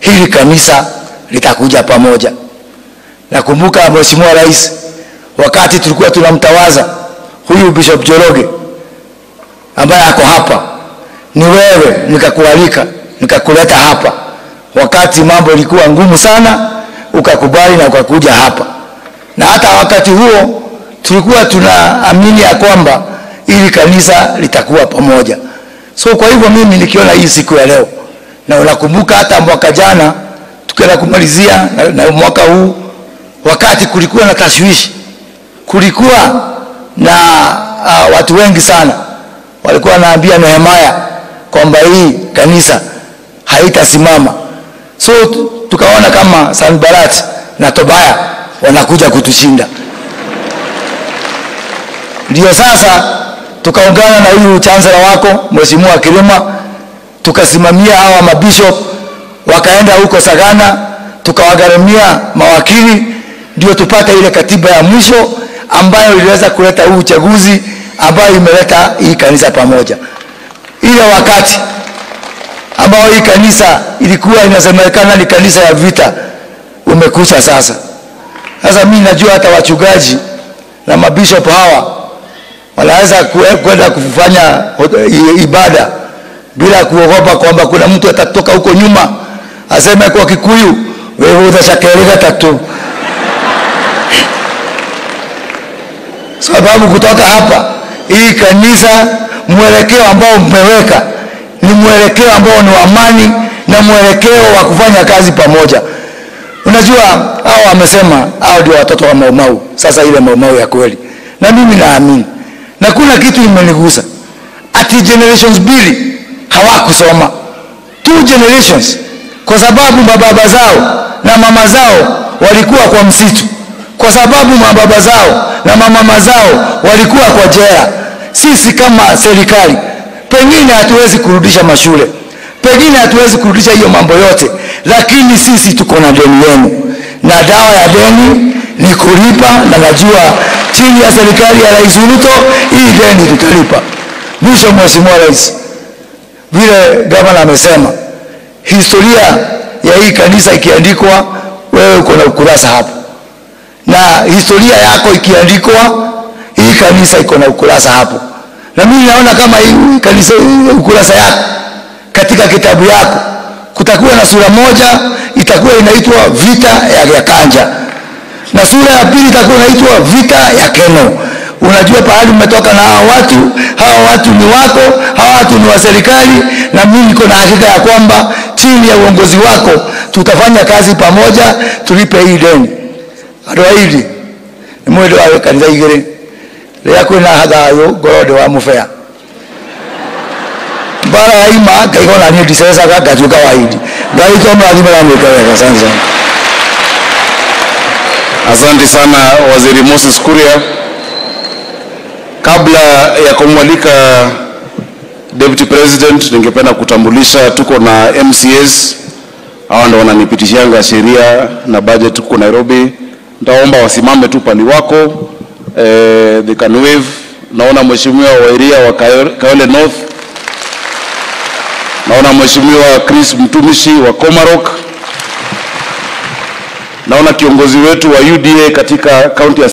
hili kanisa litakuja pamoja. Nakumbuka Mheshimiwa Rais, wakati tulikuwa tunamtawaza huyu Bishop Joroge ambaye ako hapa, ni wewe nikakualika, nikakuleta hapa wakati mambo ilikuwa ngumu sana, ukakubali na ukakuja hapa, na hata wakati huo tulikuwa tunaamini ya kwamba ili kanisa litakuwa pamoja. So kwa hivyo mimi nikiona hii siku ya leo, na unakumbuka hata mwaka jana tukienda kumalizia na, na mwaka huu, wakati kulikuwa na tashwishi, kulikuwa na uh, watu wengi sana walikuwa wanaambia Nehemia kwamba hii kanisa haitasimama. So tukaona kama Sanbalat na Tobaya wanakuja kutushinda. Ndio sasa tukaungana na huyu chancellor wako Mheshimiwa Kilima, tukasimamia hawa mabishop, wakaenda huko Sagana, tukawagharamia mawakili, ndio tupate ile katiba ya mwisho ambayo iliweza kuleta huu uchaguzi ambayo imeleta hii kanisa pamoja. Ile wakati ambao hii kanisa ilikuwa inasemekana ni kanisa ya vita umekucha sasa. Sasa mimi najua hata wachungaji na mabishop hawa wanaweza kwenda kufanya ibada bila kuogopa kwamba kuna mtu atatoka huko nyuma aseme kwa Kikuyu, wewe utashakeleka tatu sababu kutoka hapa hii kanisa mwelekeo ambao mmeweka ni mwelekeo ambao ni wa amani na mwelekeo wa kufanya kazi pamoja. Unajua hao wamesema hao ndio watoto wa Maumau, sasa ile Maumau ya kweli, na mimi naamini na kuna kitu imenigusa ati generations mbili hawakusoma two generations, kwa sababu mababa zao na mama zao walikuwa kwa msitu, kwa sababu mababa zao na mamama zao walikuwa kwa jela. Sisi kama serikali pengine hatuwezi kurudisha mashule, pengine hatuwezi kurudisha hiyo mambo yote, lakini sisi tuko na deni yenu, na dawa ya deni ni kulipa, na najua chini ya serikali ya Rais Ruto hii deni tutalipa. Mwisho, Mheshimiwa Rais, vile gavana amesema, historia ya hii kanisa ikiandikwa, wewe uko na ukurasa hapo, na historia yako ikiandikwa, hii kanisa iko na ukurasa hapo, na mimi naona kama hii kanisa, ukurasa yako katika kitabu yako kutakuwa na sura moja itakuwa inaitwa vita ya Yakanja na sura ya pili itakuwa inaitwa vita ya Keno. Unajua pahali umetoka na hawa watu, hawa watu ni wako, hawa watu ni wa serikali, na mimi niko na hakika ya kwamba chini ya uongozi wako tutafanya kazi pamoja, tulipe hii deni. Andå airi nä mwä ndå wa kanitha igä rä rä rä a kwä na hathayå ngoro ndä wa må bea mbara yaima ngaigua naniä ndicecaga ngatuä ka waidi ngai to mrathime ramwä ka wega sana sana Asante sana Waziri Moses Kuria. Kabla ya kumwalika Deputy President, ningependa kutambulisha tuko na MCAs, hawa ndo wananipitishanga sheria na budget tuko Nairobi. Nitaomba wasimame tu pali wako eh, they can wave. Naona Mheshimiwa Wairia wa Kayo- Kayole North, naona Mheshimiwa Chris Mtumishi wa Komarok, naona kiongozi wetu wa UDA katika kaunti ya